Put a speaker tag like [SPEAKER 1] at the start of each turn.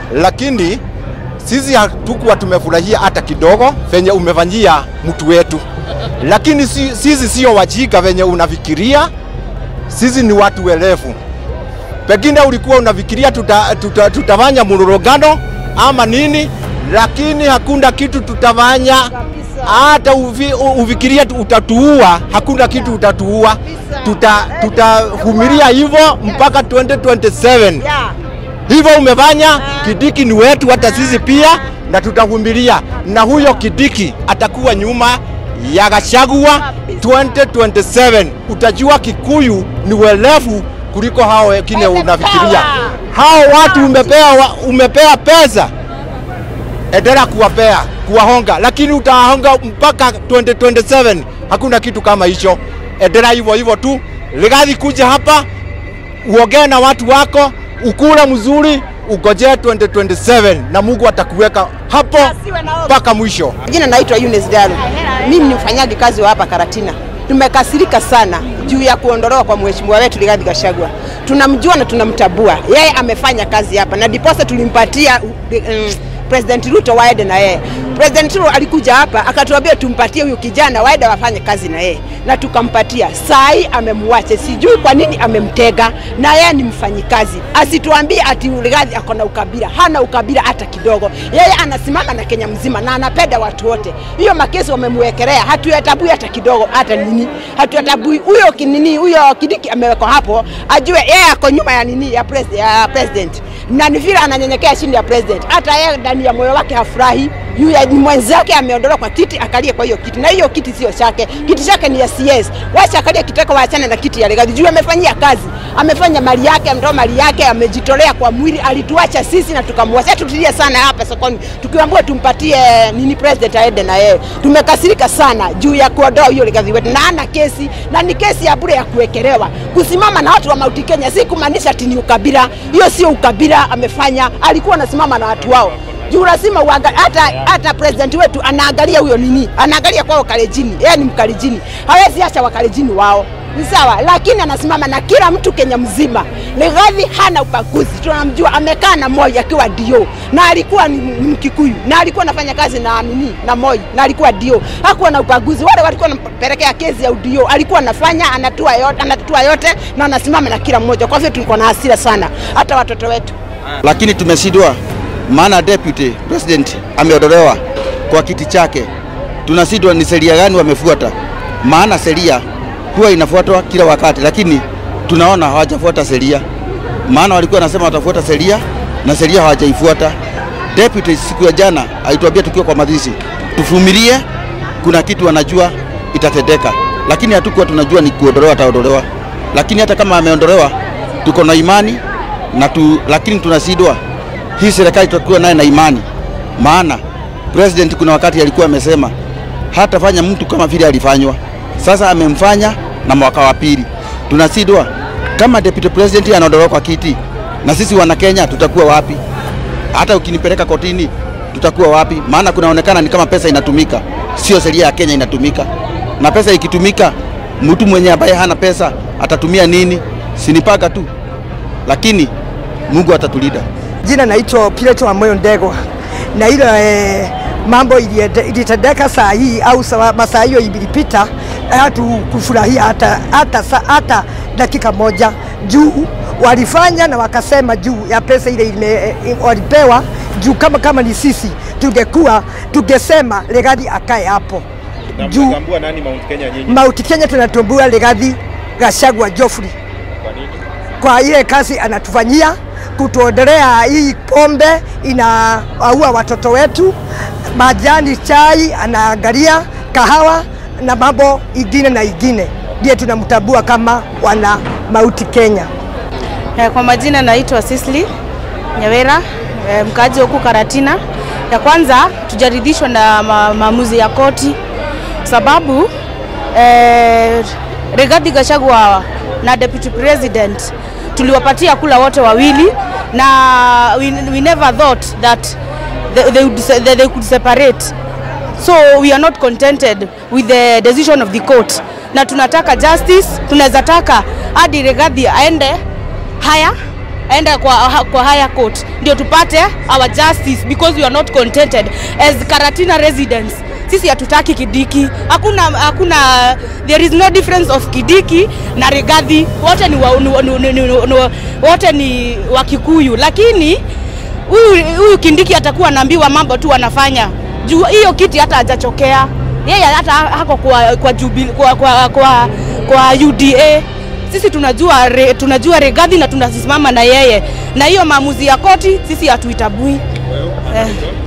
[SPEAKER 1] lakini sisi hatukuwa tumefurahia hata kidogo venye umefanyia mtu wetu, lakini si, sisi sio wajika venye unafikiria. Sisi ni watu welevu. Pengine ulikuwa unafikiria tuta, tuta, tutafanya mlolongano ama nini, lakini hakuna kitu tutafanya. Hata uvi, ufikiria utatuua, hakuna kitu utatuua. Tuta, tutavumilia hivyo mpaka 2027 hivyo umefanya. Kidiki ni wetu, hata sisi pia, na tutavumilia, na huyo Kidiki atakuwa nyuma ya Gachagua 2027. Utajua Kikuyu ni welevu kuliko hao wengine unafikiria. Hao watu umepea, umepea pesa, endelea kuwapea kuwahonga, lakini utahonga mpaka 2027. Hakuna kitu kama hicho, endelea hivyo hivyo tu. Rigathi, kuja hapa uongee na watu wako, ukula mzuri, ugojee 2027 na Mungu atakuweka hapo mpaka mwisho.
[SPEAKER 2] Jina naitwa Eunice Dalu. Mimi ni mfanyaji kazi wa hapa Karatina. Tumekasirika sana juu ya kuondolewa kwa mheshimiwa wetu Rigathi Gachagua. Tunamjua na tunamtabua, yeye amefanya kazi hapa na diposa tulimpatia um, President Ruto waende na yeye. President Ruto alikuja hapa akatuambia tumpatie huyu kijana waende wafanye kazi na yeye, na tukampatia. Saa hii amemwacha, sijui kwa nini amemtega, na yeye ni mfanyikazi. Asituambie ati Rigathi ako na ukabila, hana ukabila hata kidogo. Yeye anasimama na Kenya mzima na anapenda watu wote. Hiyo makesi wamemwekelea, hatuyatabui hata kidogo, hata nini, hatuyatabui. Huyo kinini, huyo Kidiki amewekwa hapo, ajue yeye ako nyuma ya nini, ya, pres, ya president na ni vile ananyenyekea chini ya president. Hata yeye ndani ya moyo wake hafurahi juu ya mwenzake ameondolewa kwa kiti, akalie kwa hiyo kiti, na hiyo kiti sio chake, kiti chake ni ya CS. Wacha akalie kitako, waachane na kiti ya Rigathi juu amefanyia kazi, amefanya mali yake, ametoa mali yake, amejitolea kwa mwili, alituacha sisi na tukamwacha. Tutulie sana hapa sokoni, tukiambiwa tumpatie nini president aende na yeye. Tumekasirika sana juu ya kuondoa hiyo Rigathi wetu, na ana kesi na ni kesi ya bure ya kuwekelewa. Kusimama na watu wa Mount Kenya si kumaanisha ati ni ukabila, hiyo sio ukabila amefanya, alikuwa anasimama na watu wao juu lazima hata hata president wetu anaangalia huyo nini, anaangalia kwao Kalenjini, yeye ni Mkalenjini, hawezi acha Wakalenjini wao ni sawa, lakini anasimama na kila mtu Kenya mzima. Rigathi hana ubaguzi, tunamjua amekaa na Moi akiwa dio na alikuwa ni Mkikuyu na alikuwa anafanya kazi na nini na Moi na alikuwa dio, hakuwa na ubaguzi. Wale walikuwa wanampelekea kesi ya udio, alikuwa anafanya anatua yote, anatua yote na anasimama na kila mmoja. Kwa hivyo tulikuwa na hasira sana, hata watoto wetu,
[SPEAKER 3] lakini tumeshindwa maana deputy president ameondolewa kwa kiti chake. Tunasidwa ni sheria gani wamefuata? Maana sheria huwa inafuatwa kila wakati, lakini tunaona hawajafuata sheria. Maana walikuwa wanasema watafuata sheria na sheria hawajaifuata. Deputy siku ya jana alituambia tukiwa kwa mazishi tuvumilie, kuna kitu wanajua itatendeka, lakini hatukuwa tunajua ni kuondolewa, ataondolewa. Lakini hata kama ameondolewa, tuko na imani na tu, lakini tunasidwa hii serikali tutakuwa naye na imani, maana president kuna wakati alikuwa amesema hatafanya mtu kama vile alifanywa. Sasa amemfanya na mwaka wa pili, tunasidwa kama deputy president anaondolewa kwa kiti, na sisi wana Kenya tutakuwa wapi? Hata ukinipeleka kotini tutakuwa wapi? Maana kunaonekana ni kama pesa inatumika, sio sheria ya Kenya inatumika, na pesa ikitumika, mtu mwenye ambaye hana pesa atatumia nini? Sinipaka tu, lakini Mungu atatulinda.
[SPEAKER 4] Jina naitwa Pilato wa Moyo Ndegwa, na ile eh, mambo ilitendeka saa hii au masaa hiyo ilipita, hatu kufurahia hata, hata, hata dakika moja juu walifanya na wakasema juu ya pesa ile ile walipewa juu, kama kama ni sisi tungekuwa tungesema Rigathi akae hapo
[SPEAKER 5] juu. Nani Mount Kenya nyinyi?
[SPEAKER 4] Mount Kenya tunatumbua Rigathi Gachagua Geoffrey
[SPEAKER 5] Kwa nini?
[SPEAKER 4] kwa ile kazi anatufanyia kutuondelea hii pombe inaua watoto wetu, majani chai anaangalia, kahawa na mambo ingine na ingine, ndiye tunamtambua kama wana Mauti Kenya.
[SPEAKER 6] Kwa majina naitwa Sisli Nyawera, mkaaji huku Karatina. Ya kwanza tujaridhishwa na ma maamuzi ya koti sababu eh, Rigathi Gachagua na deputy president tuliwapatia kula wote wawili na we, we never thought that they, they, would, that they could separate so we are not contented with the decision of the court na tunataka justice tunaweza taka hadi Rigathi aende haya aende kwa, kwa higher court ndio tupate our justice because we are not contented as Karatina residents sisi hatutaki Kidiki. Hakuna hakuna there is no difference of Kidiki na Rigathi, wote ni, wa, ni, ni, ni, ni, ni, wote ni wa Kikuyu, lakini huyu huyu Kindiki atakuwa anaambiwa mambo tu anafanya juu hiyo kiti hata hajachokea yeye, hata hako kwa kwa, jubil, kwa, kwa, kwa, kwa UDA sisi tunajua re, tunajua Rigathi na tunasimama na yeye, na hiyo maamuzi ya koti sisi hatuitabui eh.